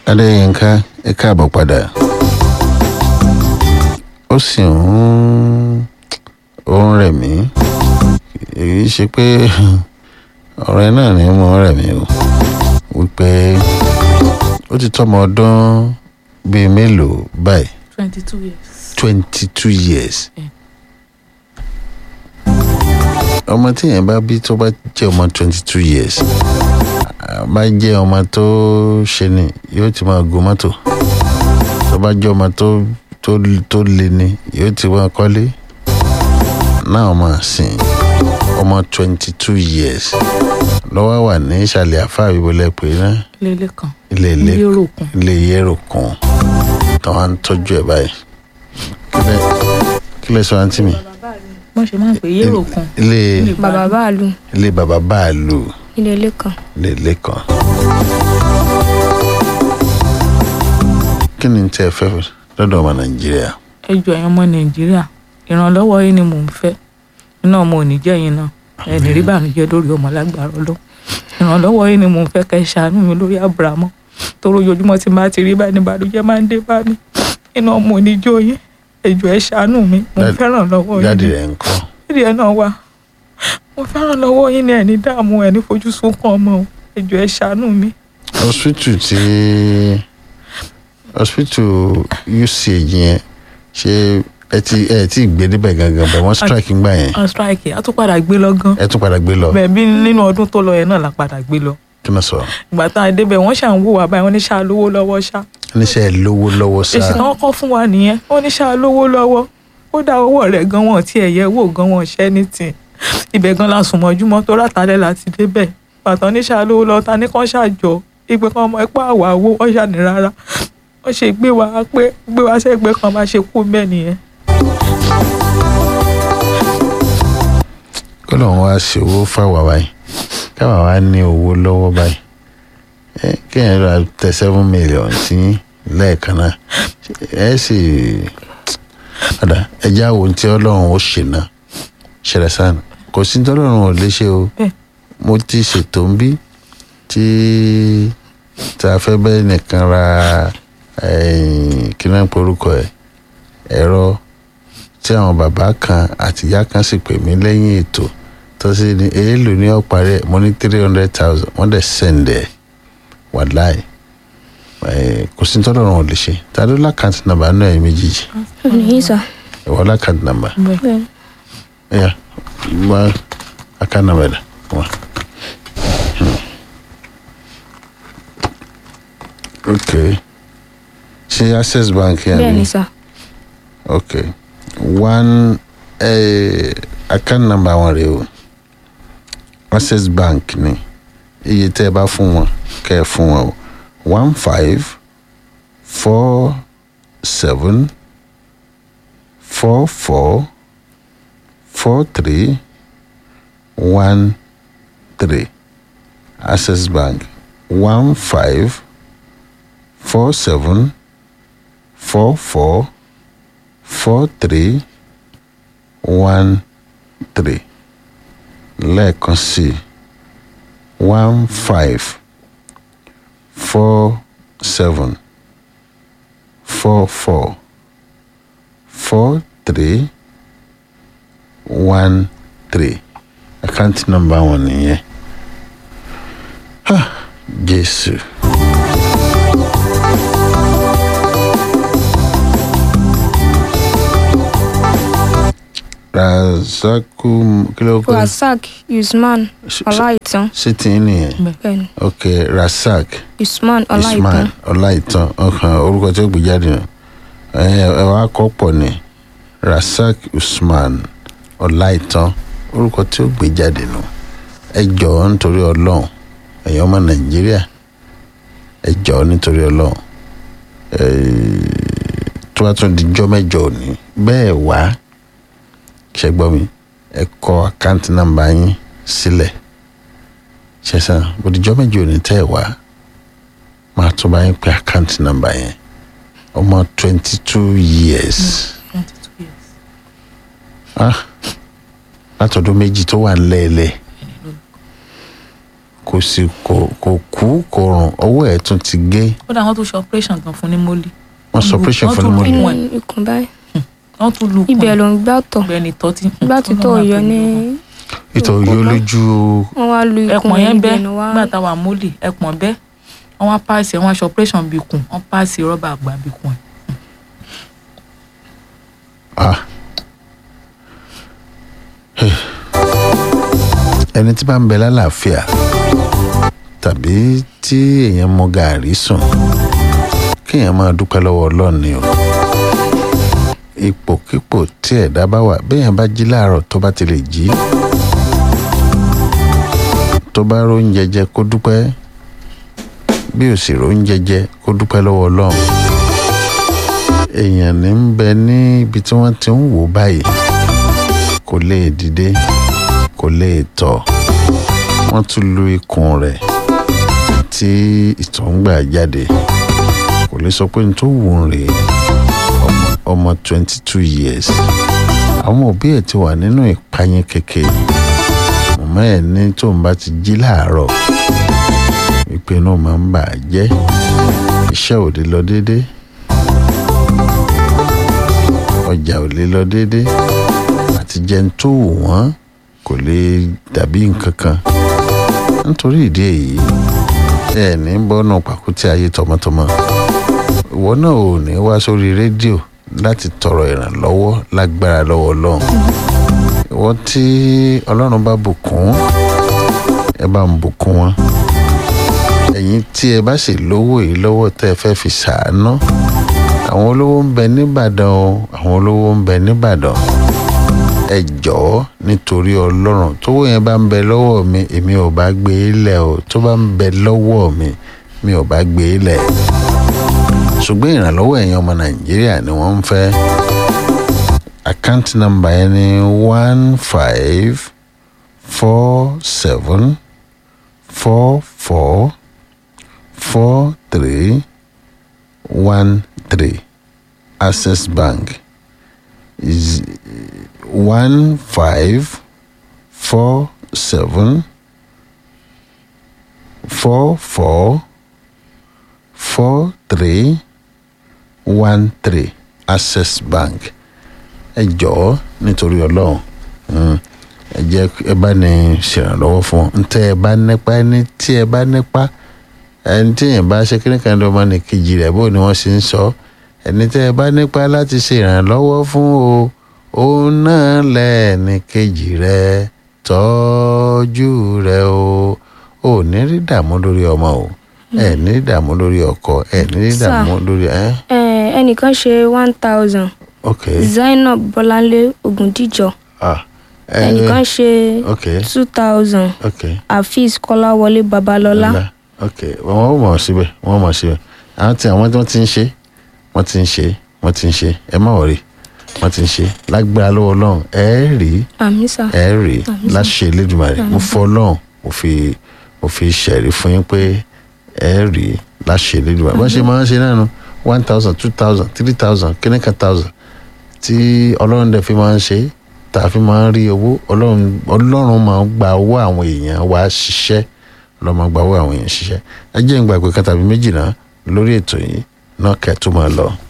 adéyínká ẹ káàbọ̀ padà ó sì ń ó ń rẹ̀ mí èyí ṣe pé ọ̀rẹ́ náà ni mo ń rẹ̀ mí o wípé ó ti tọ́mọ ọdún bíi mélòó báyìí twenty two years. twenty two years Mm. ọmọ tí yẹn bá bí tó bá jẹ́ ọmọ twenty two years ah, bá jẹ́ ọmọ tó ṣe ni yóò ti máa gun mọ́tò tó bá jẹ́ ọmọ tó tó tó le ni yóò ti máa kọ́lé náà máa sìn ọmọ twenty two years lọ́wọ́ wà ní ìsàlẹ̀ àfáà bíbélẹ̀ pé náà lélẹ̀ kan ilé ilé ilé òròkun ilé yẹ́rò kan tó wá ń tọ́jú ẹ̀ báyìí kílẹ̀ kílẹ̀ sọ àǹtí mi wọ́n ṣe máa ń pè é yéròkun ilé bàbá báàlù ilé bàbá báàlù ilé ilé kan ilé ilé kan. kí ni tí ẹ fẹ́ lọ́dọ̀ ọmọ nàìjíríà ẹ jọ ẹ̀yin ọmọ nàìjíríà ìrànlọ́wọ́ yín ni mò ń fẹ́ iná ọmọ òní jẹ́ yín náà ẹni rí bànújẹ́ lórí ọmọ lágbára ọlọ́ ìrànlọ́wọ́ yín ni mò ń fẹ́ kẹ́ ẹ ṣàánú mi lórí àbúrámọ́ torí ojoojúmọ́ tí n bá ti rí báyìí ní bànújẹ́ máa ń dé bá mi iná ọmọ òní jó yín ẹ jọ ẹ ṣàánú mi mò ń Dad- fẹ́ràn lọ́wọ́ yín jáde ni. rẹ̀ ń kọ́ ìdí ẹ náà wà mo fẹ́ràn lọ́wọ́ yín ní ẹni dààmú ẹni fojú sunkún ọmọ o ẹ jọ ẹ ṣàánú mi hospital tí hospital uch yẹn ṣé ẹ ti ẹ ti gbé níbẹ̀ gangan bẹ̀ wọ́n strike ń gbà yẹn on strike a tún padà gbé lọ gan ẹ tún padà gbé lọ bẹ́ẹ̀ bí nínú ọdún tó lọ yẹn náà la padà gbé lọ kí ló sọ ìgbà tá a débẹ̀ wọ́n ṣà ń wò wá báyìí wọ́n ní ṣáà lówó lọ́wọ́ ṣá oníṣẹ́ lówó lọ́wọ́ èsì sáà tán kọ́ fún wa nìyẹn wọ́n ní ṣáà lówó lọ́wọ́ ó dá owó rẹ̀ gan wọn tí ẹ̀yẹ wò gan wọn ṣẹ́ ní tì ibẹ̀ gan la sùn mọ́júmọ́ tó rátàlẹ́ láti débẹ̀ pàtó ní ṣáà lówó lọ́wọ́ ta ní kán ṣàjọ ìgbẹ́ kan ọmọ ẹ̀pọ̀ àwà owó wọ́n ṣàní rárá wọ́n ṣe gbé wa pé gbé wa sẹ́gbẹ́ kan bá ṣe kú bẹ́ẹ̀ nìyẹn kó lóun wá ṣe owó fáwa báyìí káwa wá ní owó lọ́wọ́ báyìí ẹ kéèyàn ra tẹ seven million sí lẹ́ẹ̀kan náà ẹ sì padà ẹjẹ́ àwọn ohun tí ọlọ́run ó ṣe náà ṣẹlẹ̀ sáà kò sí tí ọlọ́run ò lè ṣe o Bẹ́ẹ̀. mo ti ṣètò ń bí tí tá a fẹ́ bẹ́ẹ̀ nìkan ra eh, kí náà ń porúkọ ẹ̀ ẹ̀rọ tí àwọn bàbá kan àti ìyá kan sì pè mí lẹ́yìn ètò tó sì ní èèlò ní ọ̀parí ẹ̀ mo ní three hundred thousand wọ́n dẹ̀ sẹ̀ǹdẹ̀ wàláì Eh, kò sí tọ́lọ̀ wọn ò lè ṣe ta ló lákàntì nàmbà náà ẹ̀ méjèèjì nìyí sà ìwọ lákàntì nàmbà bẹ́ẹ̀ bẹ́ẹ̀ ẹ̀yà wá àkànnà mẹ́ta wá. ok ṣe access bank yẹn bẹ́ẹ̀ ni ni sà ok one eh, account number wọn rèé o access bank ni iye tẹ́ ẹ bá fún wọn kẹ́ ẹ fún wọn o one five four seven four four four three one three access bank one five four seven four four four three one three lẹ́ẹ̀kan sí one five four seven four four four three one three àkáǹtì nọ́mbà wọn nìyẹn Ah, jésù. razaku kílókù rasak usman ọláìtàn ṣé tí ń nìyẹn bẹ́ẹ̀ ni ok rasak usman ọláìtàn ismail ọláìtàn ọkàn orúkọ tí ó gbé jáde nù ẹ ẹ wá kọ́ pọ̀ ní rasak usman ọláìtàn orúkọ tí ó gbé jáde nù ẹ jọ̀ọ́ nítorí ọlọ́run ẹ̀yin ọmọ nàìjíríà ẹ jọ̀ọ́ nítorí ọlọ́run ẹ tó bá tún di jọ́ mẹ́jọ òní bẹ́ẹ̀ wá ṣe gbọ́ mi ẹ kọ àkáǹtì nàmbà yín sílẹ̀ ṣẹ̀sán bòdìjọ́ mẹ́jọ òní tẹ́ ẹ wá máa tún bá yín pé àkáǹtì nàmbà yẹn ọmọ twenty two years twenty two years ah látọdún méjì tó wà ńlẹ́ẹ̀lẹ́ kò sì kò kò kú kò rùn ọwọ́ ẹ̀ tún ti gé kódà wọ́n tún ṣe operation gan fún ní mọ́lì wọ́n sọ operation fún tún mi lu inú ikùn ẹ̀ ikùn báyìí wọ́n tún lu ibẹ̀ ló ń gbà tọ̀ ibẹ̀ ni tọ́ ti gbà tí tọ̀ yọ ní ìtọ̀ yóò lójú wọ́n wá lu ikùn ẹpọ̀n yẹn bẹ́ ibẹ̀ ni wá nígbà táwa mọ́lì ẹpọ̀n bẹ́ wọ́n wá páàsì wọ́n wá ṣe operation bí ikùn wọ́n páàsì rọ́bà àgbà bí ikùn ẹ̀ ah Eh. ẹni tí bá ń bẹ lálàáfíà tàbí tí èèyàn mọ gàárì sùn kéèyàn máa dúpẹ́ lọ́wọ́ ọlọ́run ni o ipòkípò tí ẹ̀dá bá wà béèyàn bá jí láàárọ̀ tó bá ti lè jí tó bá róúnjẹ jẹ kó dúpẹ́ bí ò sì róúnjẹ jẹ kó dúpẹ́ lọ́wọ́ ọlọ́run èèyàn ní ń bẹ ní ibi tí wọ́n ti ń wò báyìí kò lè dìde kò lè tọ̀ wọ́n tún lu ikùn rẹ̀ tí ìtọ̀ ń gbà jáde kò lè sọ pé n tó wù ú rèé ọmọ ọmọ twenty two years àwọn òbí ẹ̀ ti wà nínú ìpayín kékeré màmá ẹ̀ ní tóun bá ti jí láàárọ̀ wípé inú máa ń bà á jẹ́ iṣẹ́ ò lè lọ déédéé ọjà ò lè lọ déédéé àti jẹun tó wù wọ́n kò lè dàbí nǹkan kan nítorí ìdí èyí ẹ ní bọ́nà pàkúté ayé tọmọtọmọ ìwọ náà ò ní wá sórí rédíò láti tọrọ ìrànlọ́wọ́ lágbára lọ́wọ́ ọlọ́run ìwọ tí ọlọ́run bá bùkún ẹ bá ń bùkún wọn ẹ̀yin tí ẹ bá sì lówó yìí lọ́wọ́ tẹ́ ẹ fẹ́ fi ṣàánú àwọn olówó ń bẹ nìbàdàn o àwọn olówó ń bẹ nìbàdàn ẹ jọ̀ọ́ nítorí ọlọ́run tówó yẹn bá ń bẹ lọ́wọ́ mi èmi ò bá gbé e lẹ̀ o tó bá ń bẹ lọ́wọ́ mi mi ò bá gbé e lẹ̀ ṣùgbọ́n ìrànlọ́wọ́ ẹ̀yin ọmọ nàìjíríà ni wọ́n ń fẹ́ account number yẹn ni one five four seven four four four three one three access bank is one five four seven four four four three one three access bank ẹ jọ̀ọ́ nítorí ọlọ́run mm, ẹ jẹ́ ẹ bá ní ṣèrànlọ́wọ́ fún un ntẹ́ ẹ bá nípa ẹni tí ẹ bá nípa ẹni tí èèyàn bá ṣe kíní kan lọ́mọ ní kejì rẹ̀ bó ni wọ́n ṣe ń sọ ẹni tẹ́ ẹ bá nípa láti ṣe ìrànlọ́wọ́ fún o òun náà lẹ́ẹ̀ni kejì rẹ̀ tọ́jú rẹ̀ o ò ní rí dààmú lórí ọmọ o ẹ ní rí dààmú lórí ọkọ ẹ ní rí Sir. dààmú lórí ẹ ẹ ẹnìkan ṣe one thousand ok zainab bọláńlé ògùndíjọ ah ẹ ẹnìkan ṣe ok two thousand ok afeez kọláwọlé babalọlá Ọlá. ok wọn ò mọ̀ síbẹ̀ wọn mọ̀ síbẹ̀ àwọn tí àwọn tí wọ́n ti ń ṣe wọ́n ti ń ṣe wọ́n ti ń ṣe ẹ má wọ̀rí wọ́n ti ń ṣe lágbára lọ́wọ́ ọlọ́run ẹ rí àmì sà ẹ rí láṣẹ Elédùmarè mo fọ ọlọ́run mo fi mo fi ṣẹ̀rí fún yín pé ẹ rí láṣẹ Elédùmarè bọ́n ṣe máa ń ṣe náà nu one thousand two thousand three thousand kíníkà thousand tí ọlọ́run dẹ̀ fi máa ń ṣe tá a fi máa ń rí owó ọlọ́run ọlọ́run máa ń gba owó àwọn èèyàn wa ṣiṣẹ́ ọlọ́run máa ń gba owó àwọn èèyàn ṣiṣẹ́ ẹ jẹ́ ń gbàgbé kan tàbí méjì náà lórí ètò yìí náà kẹ́ ẹ̀ tó máa lọ.